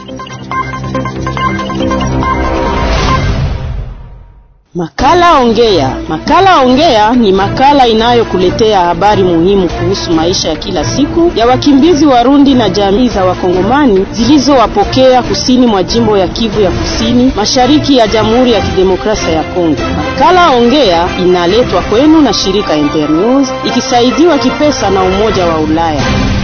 Makala Ongea. Makala Ongea ni makala inayokuletea habari muhimu kuhusu maisha ya kila siku ya wakimbizi Warundi na jamii za Wakongomani zilizowapokea kusini mwa jimbo ya Kivu ya Kusini, mashariki ya Jamhuri ya Kidemokrasia ya Kongo. Makala Ongea inaletwa kwenu na shirika Internews ikisaidiwa kipesa na Umoja wa Ulaya.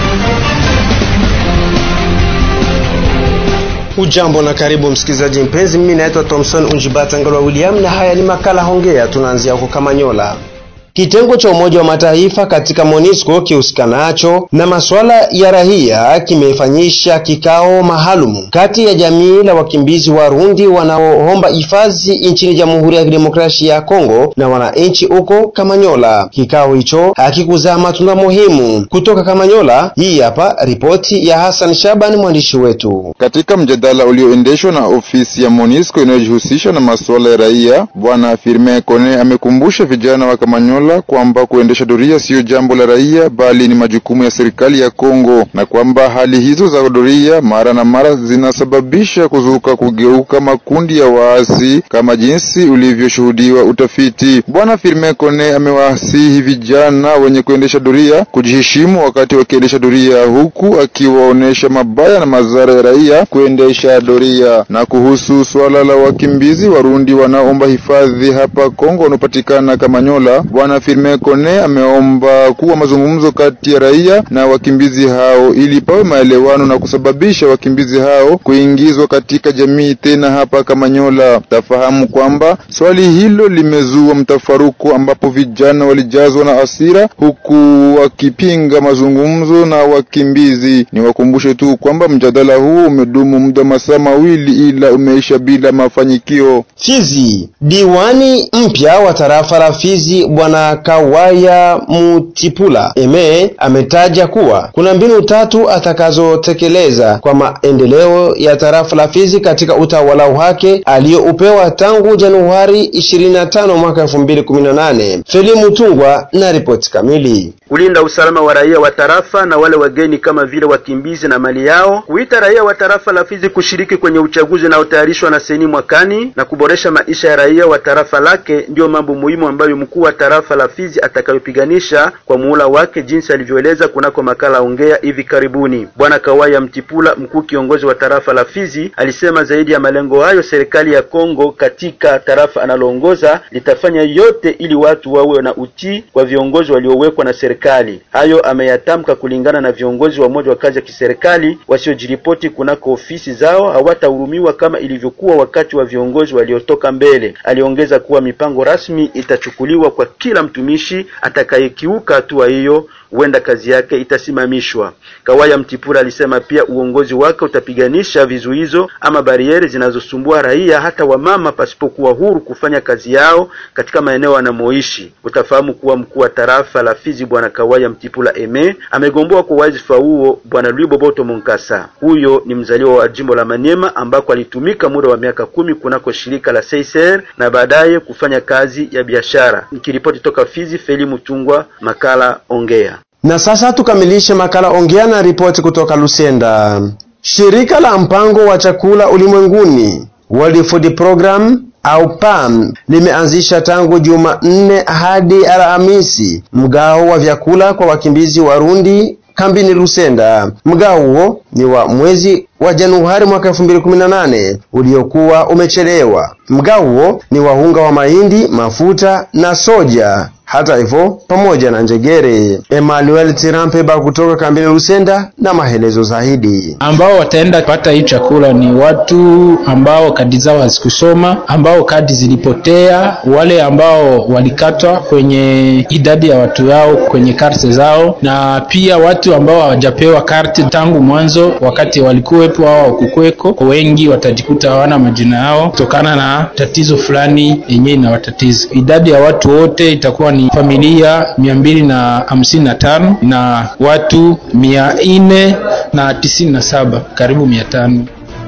Ujambo na karibu msikilizaji mpenzi, mimi naitwa Thomson Unjibata Ngalwa William na haya ni makala Hongea. Tunaanzia huko Kamanyola. Kitengo cha Umoja wa Mataifa katika MONUSCO kihusikanacho na masuala ya raia kimefanyisha kikao maalumu kati ya jamii la wakimbizi Warundi wanaoomba hifadhi nchini Jamhuri ya Kidemokrasia ya Kongo na wananchi huko Kamanyola. Kikao hicho hakikuzaa matunda muhimu. Kutoka Kamanyola, hii hapa ripoti ya Hassan Shaban, mwandishi wetu. Katika mjadala ulioendeshwa na ofisi ya MONUSCO inayojihusisha na masuala ya raia, Bwana Firmin Kone amekumbusha vijana wa Kamanyola kwamba kuendesha doria siyo jambo la raia bali ni majukumu ya serikali ya Kongo, na kwamba hali hizo za doria mara na mara zinasababisha kuzuka kugeuka makundi ya waasi kama jinsi ulivyoshuhudiwa utafiti. Bwana Firmin Kone amewasihi vijana wenye kuendesha doria kujiheshimu wakati wakiendesha doria, huku akiwaonesha mabaya na madhara ya raia kuendesha doria. Na kuhusu swala la wakimbizi Warundi wanaomba hifadhi hapa Kongo wanaopatikana Kamanyola, Bwana Firmin Kone ameomba kuwa mazungumzo kati ya raia na wakimbizi hao ili pawe maelewano na kusababisha wakimbizi hao kuingizwa katika jamii tena hapa Kamanyola. Tafahamu kwamba swali hilo limezua mtafaruku, ambapo vijana walijazwa na hasira huku wakipinga mazungumzo na wakimbizi. Niwakumbushe tu kwamba mjadala huo umedumu muda masaa mawili ila umeisha bila mafanikio. Fizi, diwani mpya wa tarafa la Fizi Bwana Kawaya Mutipula Eme ametaja kuwa kuna mbinu tatu atakazotekeleza kwa maendeleo ya tarafa la Fizi katika utawala wake aliyoupewa tangu Januari 25 mwaka 2018. Feli Mutungwa na ripoti kamili. Kulinda usalama wa raia wa tarafa na wale wageni kama vile wakimbizi na mali yao, kuita raia wa tarafa la Fizi kushiriki kwenye uchaguzi unaotayarishwa na seni mwakani na kuboresha maisha ya raia wa tarafa lake, ndiyo mambo muhimu ambayo mkuu wa tarafa la Fizi atakayopiganisha kwa muhula wake, jinsi alivyoeleza kunako makala ongea hivi karibuni. Bwana Kawaya Mtipula, mkuu kiongozi wa tarafa la Fizi, alisema zaidi ya malengo hayo, serikali ya Kongo katika tarafa analoongoza litafanya yote ili watu wawe na utii kwa viongozi waliowekwa na serikali. Hayo ameyatamka kulingana na viongozi wa moja wa kazi ya kiserikali wasiojiripoti kunako ofisi zao hawatahurumiwa kama ilivyokuwa wakati wa viongozi waliotoka mbele. Aliongeza kuwa mipango rasmi itachukuliwa kwa kila mtumishi atakayekiuka hatua hiyo, huenda kazi yake itasimamishwa. Kawaya Mtipura alisema pia uongozi wake utapiganisha vizuizo ama barieri zinazosumbua raia hata wamama pasipokuwa huru kufanya kazi yao katika maeneo wanamoishi. Utafahamu kuwa mkuu wa tarafa la Fizi Bwana Kawaya Mtipula Eme amegomboa kwa wadhifa huo Bwana Lwiboboto Monkasa. Huyo ni mzaliwa wa jimbo la Maniema ambako alitumika muda wa miaka kumi kunako shirika la Seiser na baadaye kufanya kazi ya biashara. Nikiripoti toka Fizi, Feli Mutungwa, makala Ongea. Na sasa tukamilishe makala Ongea na ripoti kutoka Lusenda. Shirika la mpango wa chakula ulimwenguni World Food Program au PAM limeanzisha tangu Jumanne hadi Alhamisi mgao wa vyakula kwa wakimbizi Warundi kambini Lusenda. Mgao huo ni wa mwezi wa Januari mwaka 2018 uliokuwa umechelewa. Mgao huo ni wa unga wa mahindi, mafuta na soja hata hivyo pamoja na njegere. Emmanuel Tirampeba kutoka kambini Lusenda na maelezo zaidi. Ambao wataenda pata hii chakula ni watu ambao kadi zao hazikusoma, ambao kadi zilipotea, wale ambao walikatwa kwenye idadi ya watu yao kwenye karte zao, na pia watu ambao hawajapewa karte tangu mwanzo, wakati walikuwepo au hawakukweko. Wengi watajikuta hawana majina yao kutokana na tatizo fulani yenyewe inawatatiza. Idadi ya watu wote itakuwa ni familia mia mbili na hamsini na tano na watu mia nne na tisini na saba karibu mia tano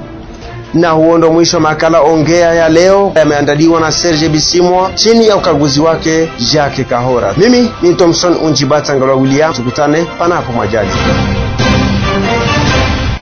na huo ndo mwisho wa makala ongea ya leo yameandaliwa na Serge Bisimwa chini ya ukaguzi wake Jacques Kahora. Mimi ni Thomson Unjibata Ngalwa William, tukutane panapo majaliwa.